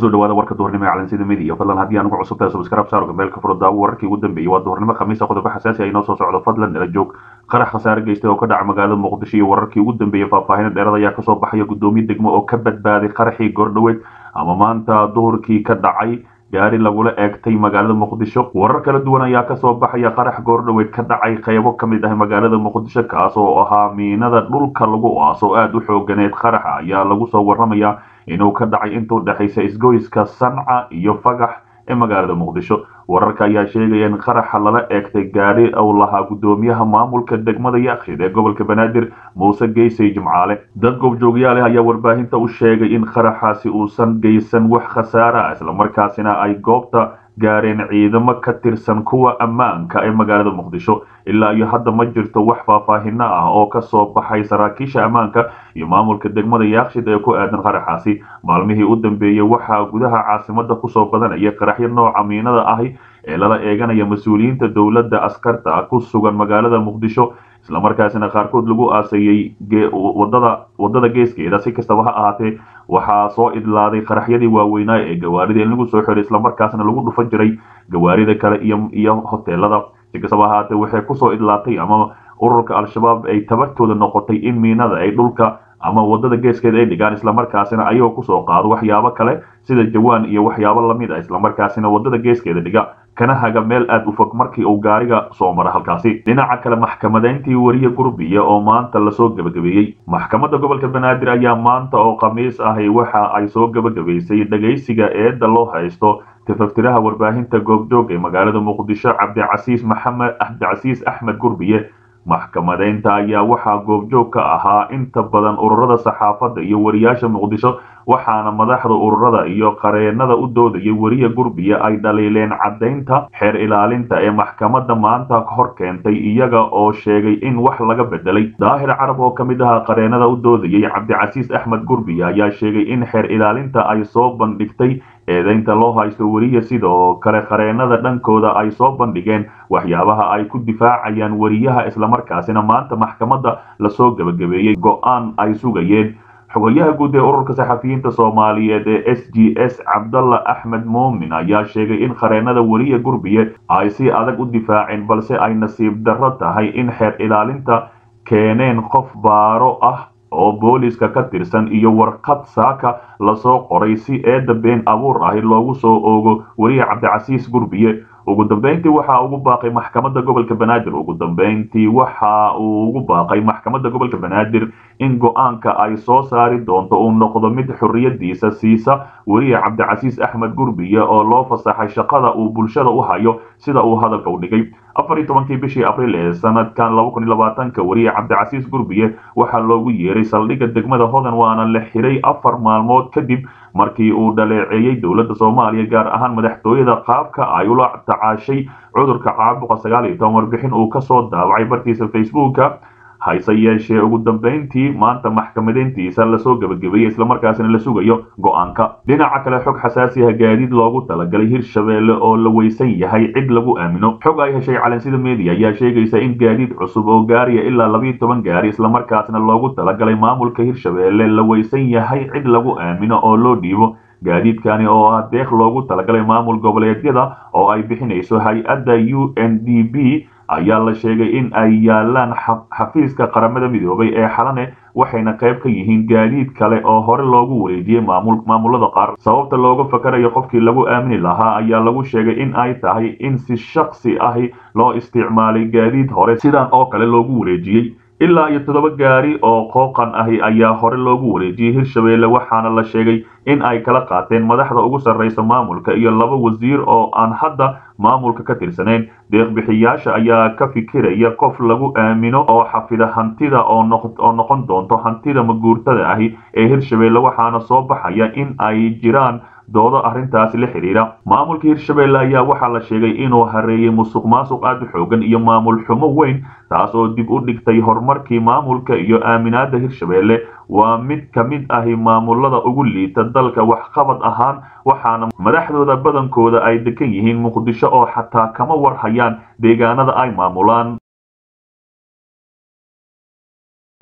kusoo dhawaada warka duhurnimo ee calansida media fadlan haddii aan ugu cusubtahay subscribe saaro gabeelka furo daawo wararkii ugu dambeeyey waa duhurnimo khamiisa qodobo xasaasi ah inoo soo socdo fadlan nala joog qarax khasaare geystay oo ka dhaca magaalada muqdisho iyo wararkii ugu dambeeyey faahfaahina dheerad ayaa kasoo baxaya guddoomiye degmo oo ka badbaaday qaraxii goordhoweed ama maanta duhurkii ka dhacay gaari lagula eegtay magaalada muqdisho warar kala duwan ayaa kasoo baxaya qarax goordhoweed ka dhacay qeybo ka mid ah magaalada muqdisho kaas oo ahaa miinada dhulka lagu aaso aada u xooganeed qaraxa ayaa lagu soo waramaya inuu ka dhacay intuu dhexaysa isgoyska sanca iyo fagax ee magaalada muqdisho wararka ayaa sheegaya in qaraxa lala eegtay gaari uu lahaa guddoomiyaha maamulka degmada yaakshid ee gobolka banaadir muuse geysay jimcaale dad goobjoogyaal ah ayaa warbaahinta u sheegay in qaraxaasi uusan geysan wax khasaare ah islamarkaasina ay goobta gaareen ciidamo ka tirsan kuwa ammaanka ee magaalada muqdisho ilaa iyo hadda ma jirto wax faahfaahino ah oo kasoo baxay saraakiisha ammaanka iyo maamulka degmada yaakshid ee ku aadan qaraxaasi maalmihii u dambeeyey waxaa gudaha caasimada kusoo badanaya qaraxyo nooca miinada ahi ee lala eeganaya mas-uuliyiinta dowladda askarta ku sugan magaalada muqdisho islamarkaasina qaarkood lagu aasayey wadada wadada geeskeeda si kastaba ha ahaatee waxaa soo idlaaday qaraxyadii waaweynaa ee gawaarida in lagu soo xiray islamarkaasna lagu dhufan jiray gawaarida kale iyo iyo hoteelada si kastaba ha ahaatee waxay kusoo idlaatay ama ururka al-shabaab ay tabartooda noqotay in miinada ay dhulka ama wadada geeskeeda ay dhigaan islamarkaasina ayagoo kusoo qaado waxyaabo kale sida jawaan iyo waxyaabo lamid ah islamarkaasina wadada geeskeeda dhiga kana haga meel aada u fog markii uu gaariga soo mara halkaasi dhinaca kale maxkamadeyntii wariye gurbiya oo maanta lasoo gebagabeeyey maxkamadda gobolka banaadir ayaa maanta oo khamiis ahi waxa ay soo gebagabaysay dhegaysiga eedda loo haysto tifaftiraha warbaahinta goobjoog ee magaalada muqdisho cabdicasiis maxamed cabdicasiis axmed gurbiye maxkamadeynta ayaa waxaa goobjoog ka ahaa inta badan ururada saxaafadda iyo wariyaasha muqdisho waxaana madaxda ururada iyo qareenada u doodayay weriye gurbiya ay dhaliileen caddaynta xeer ilaalinta ee maxkamadda maanta hor keentay iyaga oo sheegay in wax laga bedelay daahir carab oo ka mid ahaa qareenada u doodayay cabdicasiis axmed gurbiya ayaa sheegay in xeer ilaalinta ay soo bandhigtay eedaynta loo haysto weriye sidoo kale qareenada dhankooda ay soo bandhigeen waxyaabaha ay ku difaacayaan weriyaha islamarkaasina maanta maxkamadda lasoo gebagabeeyey go-aan ay sugayeen xogayaha guud ee ururka saxafiyiinta soomaaliyeed ee s g s cabdalla axmed muumin ayaa sheegay in qareenada weriye gurbiye ay si adag u difaaceen balse ay nasiib darro tahay in xeer ilaalinta keeneen qof baaro ah oo booliska ka tirsan iyo warqad saaka lasoo qoray si eedda been abuur ahi loogu soo oogo weriye cabdicasiis gurbiye ugu dambeyntii waxa ugu baaqay maxkamadda gobolka banaadir ugu dambeyntii waxa uu ugu baaqay maxkamadda gobolka banaadir in go-aanka ay soo saari doonto uu noqdo mid xorriyadiisa siisa weriye cabdicasiis axmed gurbiye oo loo fasaxay shaqada uu bulshada u hayo sida uu hadalka u dhigay afar iyo tobankii bishii abriil ee sanadkan laba kun iyo labaatanka weriye cabdicasiis gurbiye waxaa loogu yeeray saldhigga degmada hodan waana la xiray afar maalmood kadib markii uu dhaleeceeyey dowladda soomaaliya gaar ahaan madaxtooyada qaabka ay ula tacaashay cudurka caabuqa sagaal iyo toban warbixin uu kasoo daawacay bartiisa facebooka hayse yeeshee ugu dambeyntii maanta maxkamadeyntiisa lasoo gebagabeeyey islamarkaasina la sugayo go-aanka dhinaca kale xog xasaasi ah gaadiid loogu talagalay hirshabeelle oo la weysan yahay cid lagu aamino xog ay heshay calansida media ayaa sheegaysa in gaadiid cusub oo gaariya ilaa labiiyo toban gaari islamarkaasna loogu talagalay maamulka hirshabeelle la weysan yahay cid lagu aamino oo loo dhiibo gaadiidkani oo ah deeq loogu talagalay maamul goboleedyada oo ay bixinayso hay-adda u n d b ayaa la sheegay in ay yaalaan xafiiska qaramada midoobay ee xalane waxayna qayb ka yihiin gaadiid kale oo hore loogu wareejiyey maamulada qaar sababta looga fakarayo qofkii lagu aamini lahaa ayaa lagu sheegay in ay tahay in si shaksi ahi loo isticmaalay gaadiid hore sidan oo kale loogu wareejiyey ilaa iyo toddoba gaari oo qooqan ahi ayaa hore loogu wareejiyey hirshabeelle waxaana la sheegay in ay kala qaateen madaxda ugu sarraysa maamulka iyo laba wasiir oo aan hadda maamulka ka tirsanayn deeqbixiyaasha ayaa ka fikiraya qof lagu aamino oo xafida hantida oo noqon doonto hantida maguurtada ahi ee hirshabeelle waxaana soo baxaya in ay jiraan doodo arrintaasi la xidhiidha maamulka hirshabeelle ayaa waxaa la sheegay inuu hareeyey musuq maasuq aada u xoogan iyo maamul xumo weyn taas oo dib u dhigtay horumarkii maamulka iyo aaminaada hirshabeelle waa mid ka mid ahi maamulada ugu liita dalka waxqabad ahaan waxaana madaxdooda badankooda ay degan yihiin muqdisho oo xataa kama war hayaan deegaanada ay maamulaan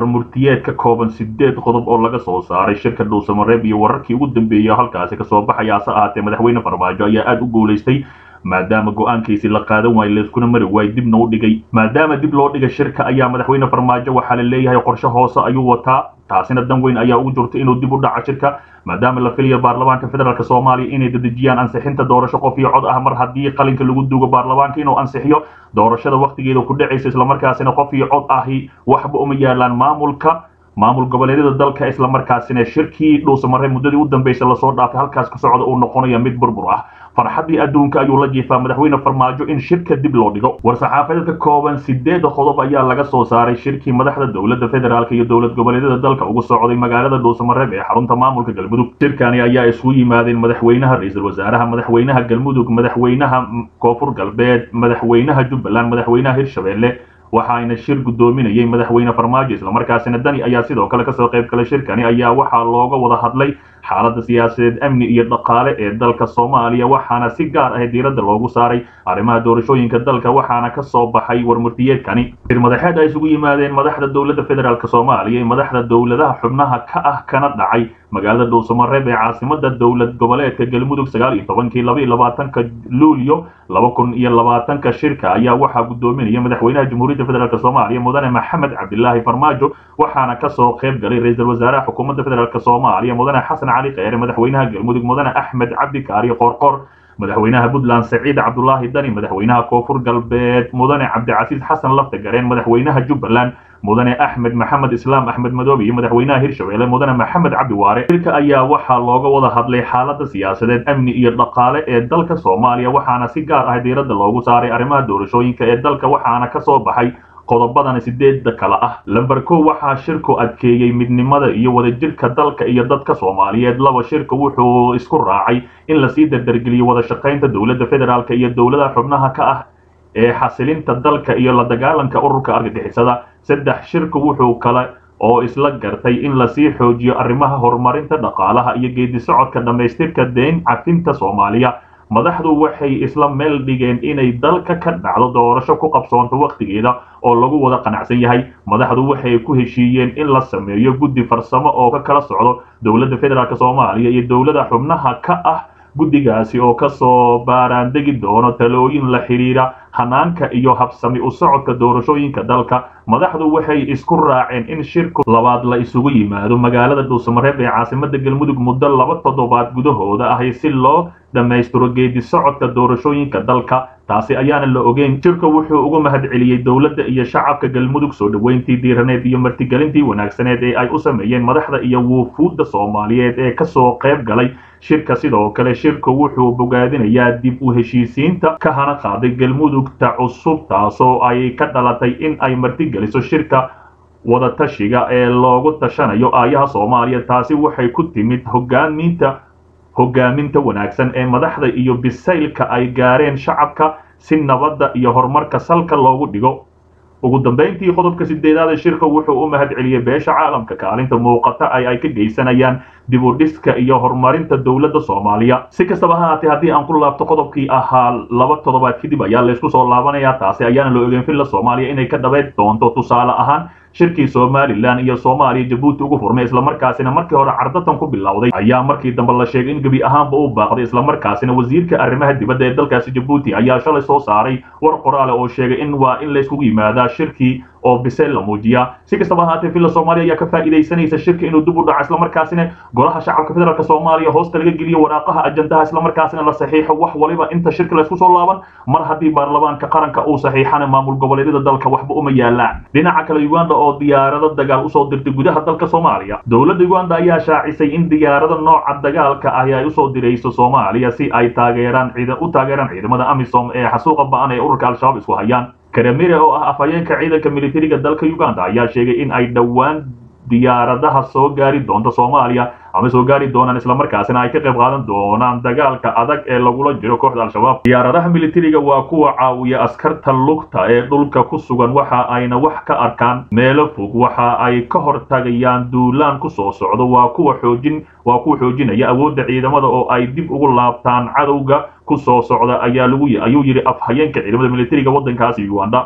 murtiyeed ka kooban sideed qodob oo laga soo saaray shirka dhuusamareeb iyo wararkii ugu dambeeyay halkaasi kasoo baxaya hase ahaatee madaxweyne farmaajo ayaa aada u guulaystay maadaama go-aankiisi la qaadan waayo layskuna mari waayo dibna u dhigay maadaama dib loo dhigay shirka ayaa madaxweyne farmaajo waxaa la leeyahay qorshe hoose ayuu wataa taasina dan weyn ayaa ugu jirta inuu dib u dhaco shirka maadaama la filayo baarlamaanka federaalk soomaaliya inay dedejiyaan ansixinta doorasho qof iyo cod ah mar haddii qalinka lagu duugo baarlamaanka inuu ansixiyo doorashada wakhtigeeda ku dhacaysa islamarkaasina qof iyo cod ahi waxba uma yaalaan maamulka maamul goboleedyada dalka islamarkaasina shirkii dhuusamare muddadii u dambeysay lasoo dhaafay halkaas ka socda uu noqonaya mid burbur ah farxaddii adduunka ayuu la jiifaa madaxweyne farmaajo in shirka dib loo dhigo war-saxaafadeed ka kooban sideeda qodob ayaa laga soo saaray shirkii madaxda dowladda federaalk iyo dowlad goboleedyada dalka ugu socday magaalada dhuusamareeb ee xarunta maamulka galmudug shirkani ayaa isugu yimaadeen madaxweynaha ra-iisul wasaaraha madaxweynaha galmudug madaxweynaha koonfur galbeed madaxweynaha jubbaland madaxweynaha hirshabelle waxaana shir guddoominayay madaxweyne farmaajo islamarkaasina dani ayaa sidoo kale kasoo qayb galay shirkani ayaa waxaa looga wada hadlay xaaladda siyaasadeed amni iyo dhaqaale ee dalka soomaaliya waxaana si gaar ah diiradda loogu saaray arrimaha doorashooyinka dalka waxaana ka soo baxay warmurtiyeedkani shir madaxeed ay isugu yimaadeen madaxda dowladda federaalk soomaaliya iyo madaxda dowladaha xubnaha ka ah kana dhacay magaalada dhuusamareeb ee caasimada dowlad goboleedka galmudug sagaal iyo tobankii laba iyo labaatanka luulyo laba kun iyo labaatanka shirka ayaa waxaa guddoominaya madaxweynaha jamhuuriyadda federaalk soomaaliya mudane maxamed cabdilaahi farmaajo waxaana kasoo qayb galay ra-iisul wasaaraha xukuumadda federaalk soomaaliya mudane xasan cali kheyre madaxweynaha galmudug mudane axmed cabdi kaari qoorqoor madaxweynaha puntland saciid cabdulaahi dani madaxweynaha koonfur galbeed mudane cabdicasiis xasan lafta gareen madaxweynaha jubbaland mudane axmed maxamed islaam axmed madoobe iyo madaxweynaha hirshabelle mudane maxamed cabdi waare shirka ayaa waxaa looga wada hadlay xaaladda siyaasadeed amni iyo dhaqaale ee dalka soomaaliya waxaana si gaar ah diiradda loogu saaray arrimaha doorashooyinka ee dalka waxaana kasoo baxay qodobadan sideedda kale ah lamber kow waxaa shirku adkeeyey midnimada iyo wadajirka dalka iyo dadka soomaaliyeed laba shirka wuxuu isku raacay in lasii dardargeliyo wada shaqaynta dowladda federaalk iyo dowladaha xubnaha ka ah ee xasilinta dalka iyo la dagaalanka ururka argagixisada saddex shirku wuxuu kale oo isla gartay in lasii xoojiyo arrimaha horumarinta dhaqaalaha iyo geedi socodka dhammaystirka deyn cafinta soomaaliya madaxdu waxay isla meel dhigeen inay dalka ka dhacdo doorasho ku qabsoonto wakhtigeeda oo lagu wada qanacsan yahay madaxdu waxay ku heshiiyeen in la sameeyo guddi farsamo oo ka kala socdo dowladda federaalk soomaaliya iyo dowlada xubnaha ka ah guddigaasi oo kasoo baaraandegi doono talooyin la xidhiira hanaanka iyo habsami u socodka doorashooyinka dalka madaxdu waxay isku raaceen in shirku labaad la isugu yimaado magaalada dhuusamareeb ee caasimada galmudug muddo laba toddobaad gudahooda ahi si loo dhammaystiro geedi socodka doorashooyinka dalka taasi ayaana la ogeyn shirka wuxuu uga mahad celiyey dowladda iyo shacabka galmudug soo dhoweyntii diiraneed iyo martigelintii wanaagsaneed ee ay u sameeyeen madaxda iyo wuufuudda soomaaliyeed ee kasoo qayb galay shirka sidoo kale shirku wuxuu bogaadinayaa dib u heshiisiinta ka hana qaaday galmudugta cusub taasoo ay ka dhalatay in ay martigeliso shirka wadatashiga ee loogu tashanayo aayaha soomaaliya taasi waxay ku timid hogaaminta hogaaminta wanaagsan ee madaxda iyo bisaylka ay gaareen shacabka si nabadda iyo horumarka salka loogu dhigo ugu dambayntii qodobka sideedaad ee shirka wuxuu u mahad celiyey beesha caalamka kaalinta muuqata ay ay ka geysanayaan dib u dhiska iyo horumarinta dowladda soomaaliya si kastaba ha haatee haddii aan ku laabto qodobkii ahaa laba toddobaad kadib ayaa laysku soo laabanayaa taasi ayaana la ogeyn villa soomaaliya inay ka dhabayn doonto tusaale ahaan shirkii somalilan iyo soomaaliya jabuuti ugu furmay islamarkaasina markii hore cardatan ku bilowday ayaa markii dambe la sheegay in gebi ahaanba u baaqday islamarkaasina wasiirka arrimaha dibadda ee dalkaasi jabuuti ayaa shalay soo saaray war qoraale oo sheegay in waa in layskugu yimaadaa shirkii oo biseel la muujiyaa si kastaba ahaatee villa soomaaliya ayaa ka faa'iidaysanaysa shirka inuu dib u dhaco islamarkaasina golaha shacabka federaalk soomaaliya hoosta laga geliyo waraaqaha ajandaha islamarkaasina la saxiixo wax waliba inta shirka laysku soo laaban mar haddii baarlamaanka qaranka uu saxiixana maamul goboleedyada dalka waxba uma yaalaan dhinaca kale uganda oo diyaarado dagaal usoo dirtay gudaha dalka soomaaliya dowladda uganda ayaa shaacisay in diyaarada nooca dagaalka ahi ay usoo dirayso soomaaliya si ay taageeraan u taageeraan ciidamada amisom ee xasuuqa ba-an ee ururka al-shabaab isku hayaan karamire oo ah afhayeenka ciidanka militariga dalka uganda ayaa sheegay in ay dhowaan diyaaradaha soo gaari doonta soomaaliya ama soo gaari doonaan islamarkaasina ay ka qayb qaadan doonaan dagaalka adag ee lagula jiro kooxda al-shabaab diyaaradaha militariga waa kuwa caawiya askarta lugta ee dhulka ku sugan waxa ayna wax ka arkaan meelo fog waxa ay ka hortagayaan duulaan ku soo socdo waa kuwa xoojin waa kuwa xoojinaya awoodda ciidamada oo ay dib ugu laabtaan cadowga ku soo socda ayaa lagu ayuu yidhi afhayeenka ciidamada militariga waddankaasi uganda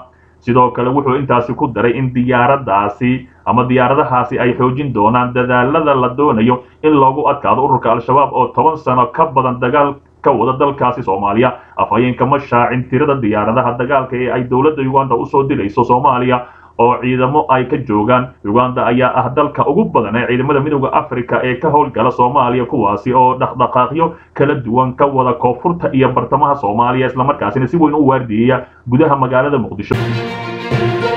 sidoo kale wuxuu intaasi ku daray in diyaaradaasi ama diyaaradahaasi ay xoojin doonaan dadaalada la doonayo in loogu adkaado ururka al-shabaab oo toban sano ka badan dagaal ka wada dalkaasi soomaaliya afhayeenka ma shaacin tirada diyaaradaha dagaalka ee ay dowladda uganda usoo dilayso soomaaliya oo ciidamo ay ka joogaan uganda ayaa ah dalka ugu badan ee ciidamada midooda africa ee ka howlgala soomaaliya kuwaasi oo dhaqdhaqaaqyo kala duwan ka wada koonfurta iyo bartamaha soomaaliya islamarkaasina si weyn u waardiyeya gudaha magaalada muqdisho